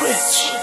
Switch.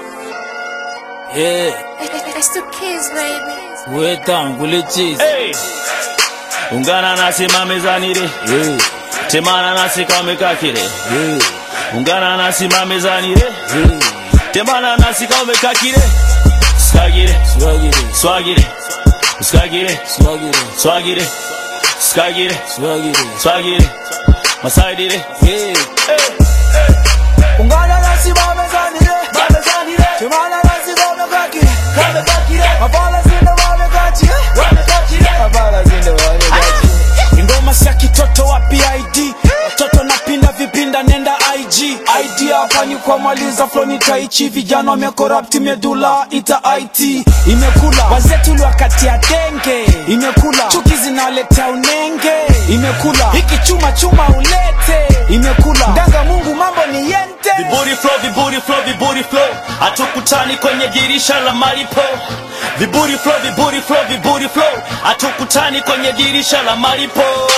Yeah, It's the kids, baby. wetangu lichizi. Hey! Ungana nasi mamezani re, Yeah, temana nasi kamekakire. yeah, Ungana nasi mamezani re, yeah. temana nasi kamekakire. Skagire, Swaggy, swagire, skagire, swaggy, swagire, skagire, swaggy. swagire, masaidire. Yeah, ungana nasi bamezanire timana nasi bamekakire abala zinde bamekakire abala zinde bamekakire ingoma sia kitoto wa pid watoto napinda vipinda nenda ig id afani kwa maliza floni taichi vijana wamekorapti medula ita it imekula wazetu wakati ya denge imekula chuki zinaletea unenge imekula hiki chuma chuma ulete imekula ndanga mungu mambo ni yente Viburi flow, viburi flow, viburi flow. Hatukutani kwenye dirisha la malipo. Viburi flow, viburi flow, viburi flow. Hatukutani kwenye dirisha la malipo.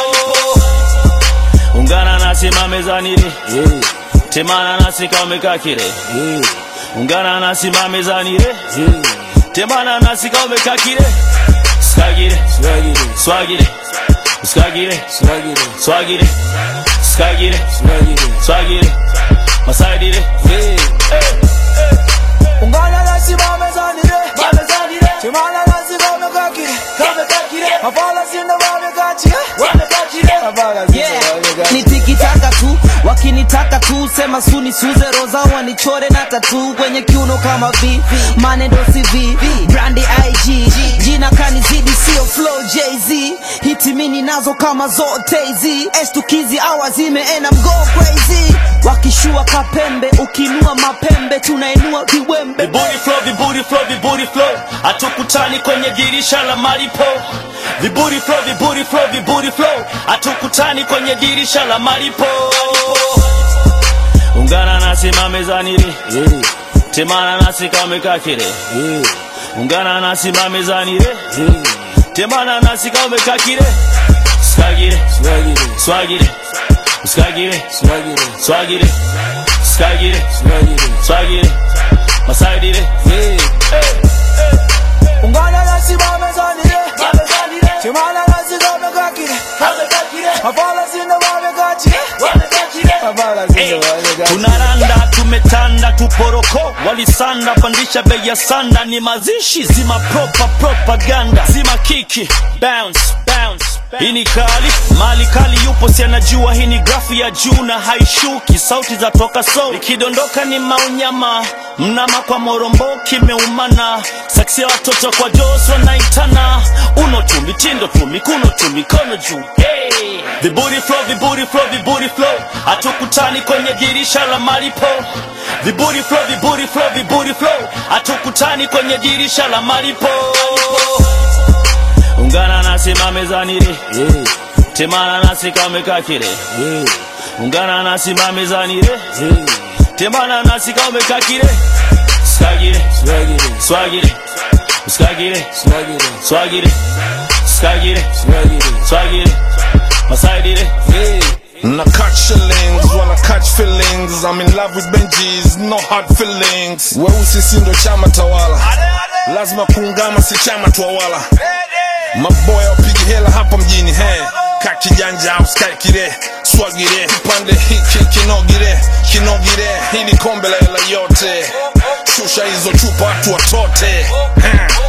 Ungana nasi mamezani re, yeah, temana nasi kamekakire. yeah, Ungana nasi mamezani re, yeah. temana nasi kamekakire. Skagire, Swaggy, swagire, skagire, swaggy, swagire, skagire, swaggy. swagire, masaidire. Yeah, ungana nasi bamezanire timana nasi bamekakire abala zinde bamekakire abala zinde Yeah. bamekakire nitikitaka tu wakinitaka tu sema suni suze roza wanichore na tatu kwenye kiuno kama v manendo cv brandi ig jina kanizidi sio flow jz hitimini nazo kama zote hizi estukizi awazime and I'm go crazy wakishua kapembe ukinua mapembe tunainua viwembe Viburi flow, viburi flow, viburi flow. Hatukutani kwenye dirisha la malipo. Viburi flow, viburi flow, viburi flow. Hatukutani kwenye dirisha la malipo. Ungana nasi mamezani re, yeah, temana nasi kamekakire. yeah, Ungana nasi mamezani re, yeah. temana nasi kamekakire. Skagire, Swaggy, swagire, skagire, swaggy, swagire, skagire, swaggy. swagire, masaidire. Yeah, ungana nasi bamezanire timana nasi bamekakire abala zinde bamekakire abala zinde bamekakire tunaranda tumetanda tuporoko walisanda pandisha bei ya sanda ni mazishi zima propa propaganda zima kiki bounce bounce hii ni kali mali kali yupo si anajua hii ni grafu ya juu na haishuki sauti za toka so ikidondoka ni maunyama mnama kwa morombo kimeumana saksi ya watoto kwa jos wanaitana uno tu mitindo tu mikuno tu mikono juu hey. viburi flow viburi flow viburi flow hatukutani kwenye dirisha la malipo viburi flow viburi flow viburi flow hatukutani kwenye dirisha la malipo ungana nasi mamezani re yeah, temana nasi kamekakire yeah, ungana nasi mamezani re yeah. temana nasi kamekakire skagire Swaggy, swagire skagire swaggy, swagire skagire swaggy. swagire masaidire Yeah, Na catch shillings, wanna catch feelings. I'm in love with Benjis, no hard feelings. Weusi si ndo chama tawala, lazima kuungama si chama twawala. Maboya wapigi hela hapa mjini he ka kijanja au sky kire swagire kipande hiki kinogire kinogire hili kombe la hela yote shusha hizo chupa watu watote He.